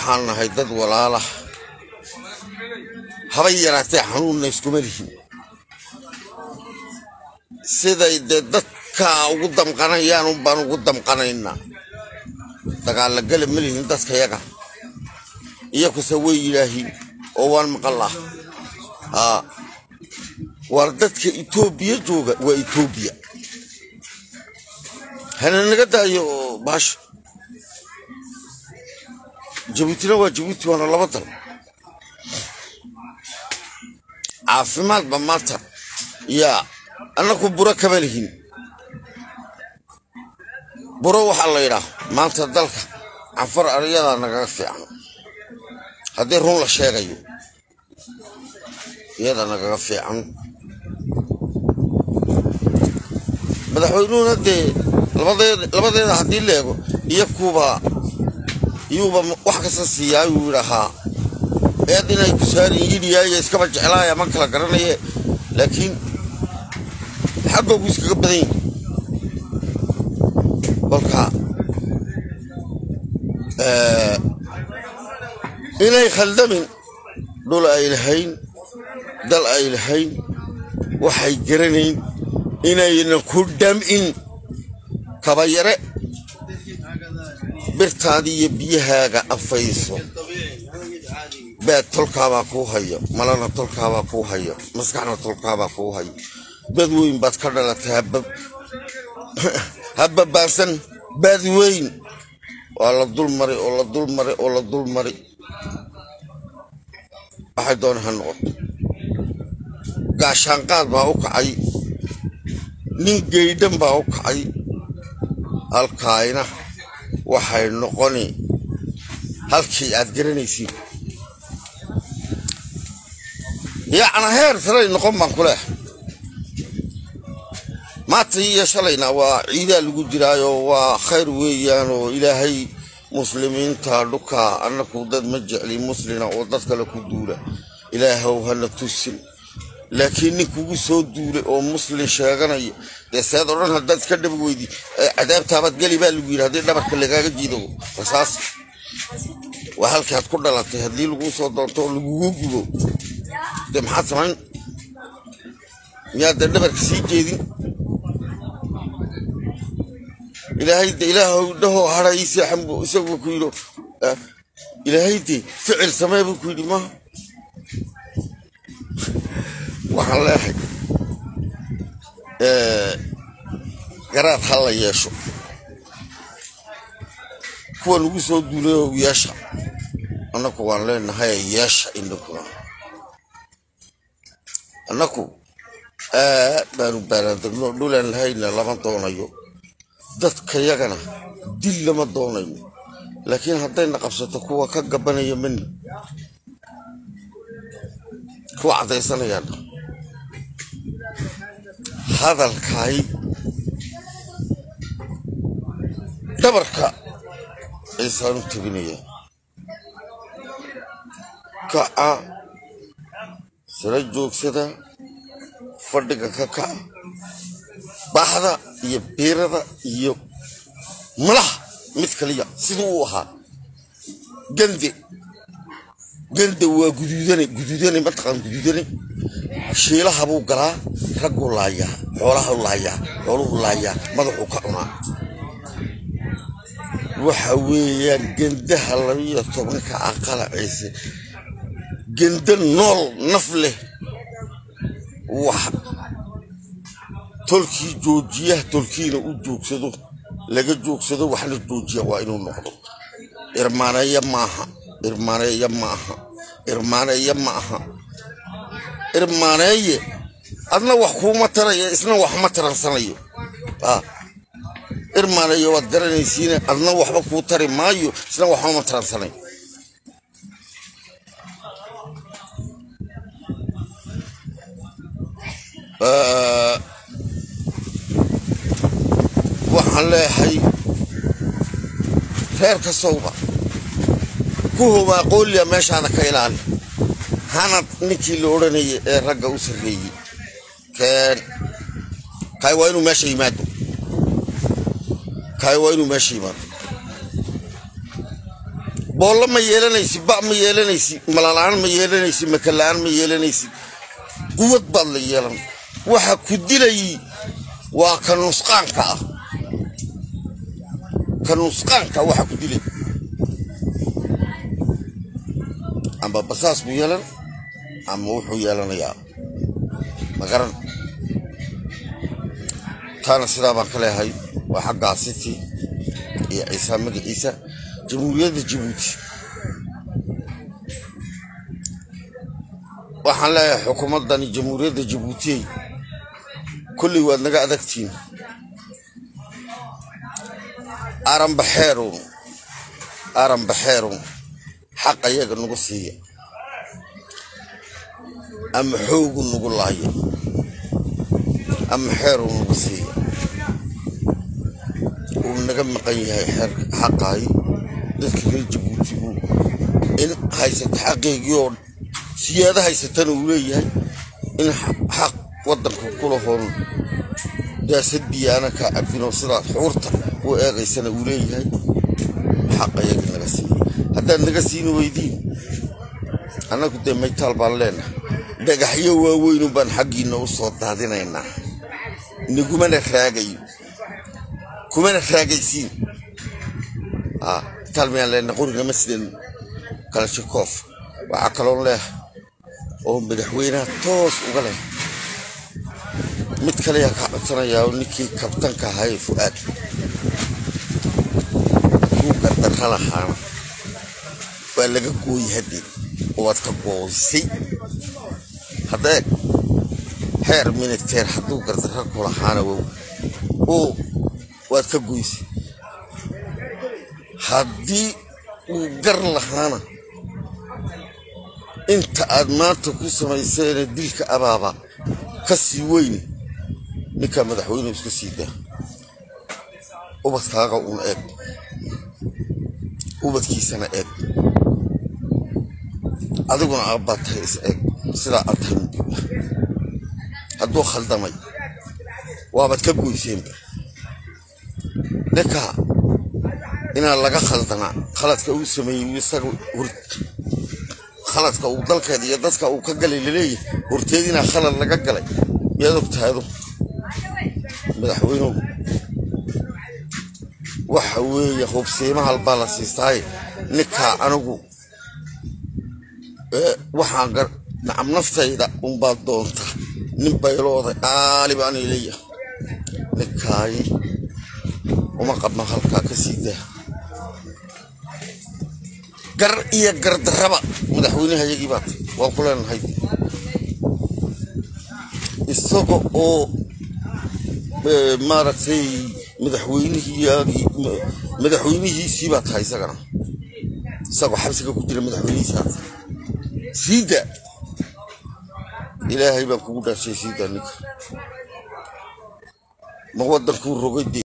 waxaan nahay dad walaala haba yaraatee xanuunna iskuma lihin siday dee dadka ugu damqanayaan unbaan ugu damqanaynaa dagaalla gala ma lihin dadka yaga iyakuse way yidhaahiin oo waan maqallah haa waar dadka etoobiya jooga waa etoobiya hana naga daayo baasha jabuutina waa jabuuti waana laba dal caafimaadba maanta yaa annaku buro kama lihin buro waxaa la yidhaah maanta dalka canfar aryadaa nagaga fiican haddii run la sheegayo iyada nagaga fiican madaxweynuhuna dee labadeeda haddii la eego iyo kuuba iyuuba wax kasta siiyaa ayuu yidhaahaa eed inay ku saarin yidhiyaayo iskaba jeclaaya ma kala garanaye laakiin xaggoogu iskaga badan yihi kolka inay khaldamin dhul ay lahayn dal ay lahayn waxay garanayn inayna ku dham'in kabayare birtaadii iyo biyahaaga afayso beed tolkaabaa kuu hayo malana tolkaabaa kuu hayo maskaxna tolkaabaa kuu hayo bad weyn baad ka dhalatay habbabaansan baad weyn waa la dulmari oo la dulmari oo la dulmari waxay doona ha noqoto gaashaanqaad baa u kacay nin geydhan baa u kacay halkaayna waxay noqoni halkii aad garanaysiin yacna heer salay noqon baan ku leehay maanta iyo shalayna waa ciidaa lagu jiraayo waa khayr weeyaan oo ilaahay muslimiinta dhuka annaku dad ma jecli muslina oo dad kale ku duula ilaahow hana tusin laakiin nin kugu soo duulay oo muslin sheeganaya dee seed odhan haddaad iska dhab weydi cadaabtaabaad geli baa lagu yidhi haddii dhabarka lagaaga jiido rasaas waa halkii aad ku dhalatay haddii laguu soo doonto oo lagugu gubo dee maxaad samayn miyaad dee dhabarka sii jeedin ilaahay de ilaahow dhahoo hadha ii seexan buu isagu ku yidhi ilaahay de ficil samee buu ku yidhi maaha waxaan leehay garaad ha la yeesho kuwa nagu soo duulayo yeesha annaku waan leenahay yeesha indhakuna annaku aad baanu baaraandegno dhulaan lahayna lama doonayo dadka yagana dil lama doonayno laakiin haddayna qabsato kuwa ka gabanaya mani kuwa caddaysanayaan hadalkaay dhabarka ciisaanu tabinaya kaca sala joogsada fadhiga ka kaca baxda iyo biirada iyo malaha mid kaliya siduu u ahaa gande gande waa guduudane guduudane mataqaan guduudane shiilaha buu galaa ragguu laayaa xoolahau laayaa xooluhu laayaa madaxuu ka cunaa waxa weeyaan gendaha labiyo tobanka aqala ciise gende nool naf leh wax tolkii joojiyaha tolkiina u joogsado laga joogsado waxna joojiya waa inuu noqdo irmaaneeya maaha irmaaneeya maaha irmaaneeya ma aha irmaaneeye adna wax kuuma taraya isna wax ma taransanayo irmaaneeye waad garanaysiine adna waxba kuu tari maayo isna waxba ma taransanayo waxaan leeyahay reer kastowba ku hobaa qooliya meeshaada ka ilaali hanad ninkii la odhanayay ee ragga u sarreeyey keen kaay waa inuu meesha yimaado kaay waa inuu meesha yimaado boollo ma yeelanaysid ba ma yeelanaysid malalaan ma yeelanaysid makalaan ma yeelanaysid quwad baad la yeelan waxa ku dilay waa ka nusqaanka ah ka nusqaanka waxa ku dilay amba basaas buu yeelan ama wuxuu yeelanayaa magaran taana sidaa baan ka leehay waa xaggaa city iyo ciisa magaciisa jamhuuriyadda jabuuti waxaan leeyahay xukuumaddani jamhuuriyadda jabuutiyey kolley waad naga adagtiin aranbaxeerun aranbaxeerun xaq ayaga nagu siiya ama xoogu nagu laaya ama xeeruu nagu siiya uu naga maqan yahay xeerka xaqaay dadka reer jabuuti buu in haysata xaqeygii oo siyaado haysatana uu leeyahay in xaq waddanka kulahoon daasadii aana kaa cabinoo sidaad xuurta u eegaysana uu leeyahay xaq ayagii naga siiya haddaad naga siini weydiin annagu dee maytaal baan leenahay dhagaxyo waaweynu baan xaggiinna u soo daadinaynaa nigumana raagayo kumana raagaysiin maytaal miyaan leenahay qorinama sideen kalashikoof waxaa kaloon leehay oo madaxweynaha toos uga leh mid kaleyaa kaa codsanayaa oo ninkii kabtanka ahaa ee fu'aad kuu gardarra lahaana waa laga gooyey haddee waad ka gooysay hadda eeg heer miniteer hadduu gardarra ku lahaana wow oo waad ka goysay haddii uu gar lahaana inta aad maanta ku samayseene dilka abaaba ka sii weyne ninkaa madaxweynuhu iska sii daa ubadkaaga uun eeg ubadkiisana eeg adiguna aabbaad tahay is eeg sidaa aad tahay undiba hadduu khaldamay waabaad ka goyseenba ninkaa inaa laga khaldanaa khaladka uu sameeyey isaga khaladka uu dalkeeda iyo dadka uu ka galay laleeyahay horteed inaa khalad laga galay miyaad og tahay adu madaxweynuhu waxa weeye hubsiima halbaa la siistaaye ninkaa anigu waxaan nacam naftayda unbaad doontaa nin baylooday qaali baanay leeyahay ninkaayi uma qabno halkaa ka sii daa gar iyo gardarraba madaxweynehayagii baad waa ku leenahay isaga oo maaragtay madaxweynihiyaagii madaxweynihiisii baa tahay isagana isagoo xabsiga ku jira madaxweynihiisaas siida ilaahay baan kugu dhaashay siida ninka ma waddankuu rogay